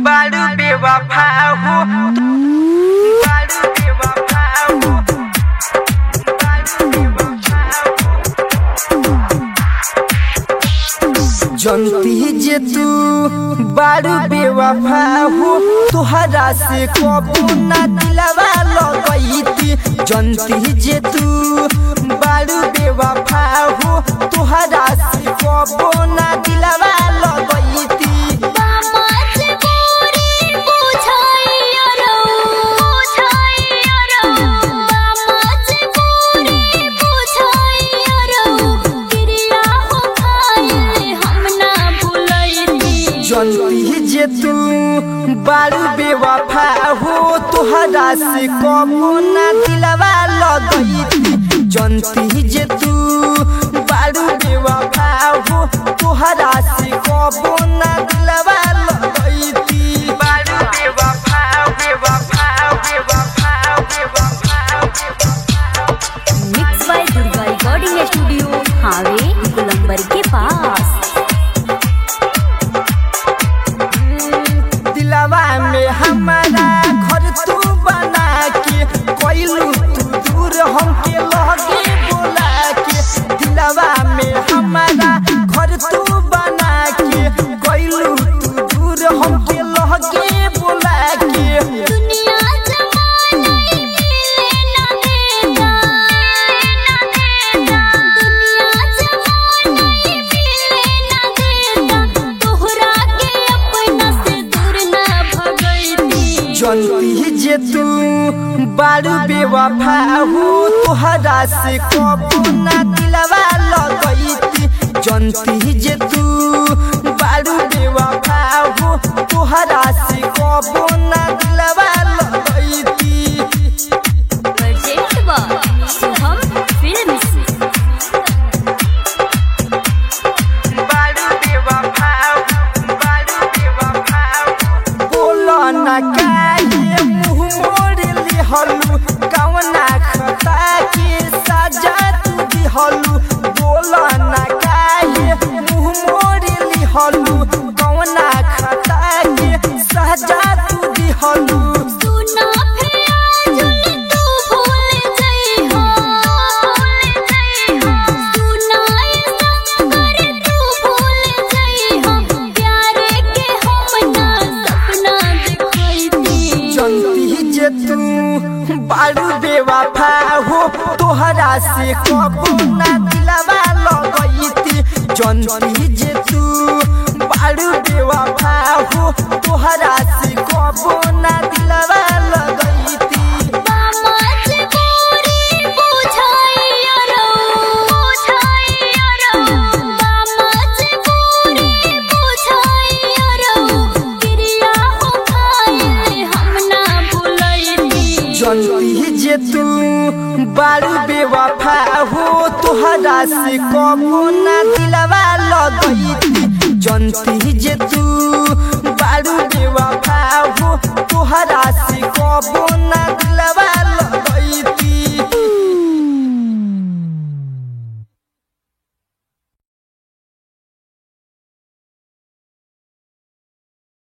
बारू बेवफा हो बारू बेवफा हो बारू बेवफा हो जनती जे तू बारू बेवफा हो तुहरा से कबू ना दिलवा लगैती जनती जे तू बारू बेवफा हो तुहरा से कबू ना दिलवा लगैती जनती जे तू बारू बेवफा हो तुहरा से कबू ना दिलवा लगैती जनती जे तू बारू बेवफा हो तुहरा से कबू ना दिलवा लगैती बारू बेवफा बेवफा बेवफा बेवफा mix by Durga recording studio हावे गुलंबर के पास दिलवा में हमारा घर तू बना के कोइलू तू दूर हमके लगे बोला के दिलवा में हमारा घर तू बना के कोइलू तू दूर हमके लगे बोला के दुनिया जमाना मिले ना देता दुनिया जमाना मिले ना देता तोहरा के अपना से दूर ना भगैती जनती जे तू बारू बेवफा हो तुहरा से कबू ना दिलवा लगैती जनती जे तू बारू बेवफा हो तुहरा से कबू ना दिलवा लगैती प्रोजेक्ट बा शुभम फिल्म्स बारू बेवफा बारू बेवफा बोलो ना काहे मुँह मोड़ लिहलू कवना खता के सजा तू दिहलू बोलो ना काहे मुँह मोड़ लिहलू कवना खता के सजा तू दिहलू सुना फिर आज तू भूल जइहा भूल जइहा सुना ऐसा करे तू भूल जइहा प्यार के हम ना सपना देखैती जनती जे तू बारू बेवफा हो तोहरा से कबू ना दिलवा लगैती जनती जे तू बारू बेवफा हो तोहरा से कबू ना दिलवा लगैती मामा जे पूरी बुझाइया रो बुझाइया रो मामा जे पूरी बुझाइया रो क्रिया हो खाए हम ना भूलैती जनती जे तू बारू बेवफा हो तोहरा से कबू ना दिलवा लगैती जनती जे तू बारू बेवफा हो तोहरा से कबू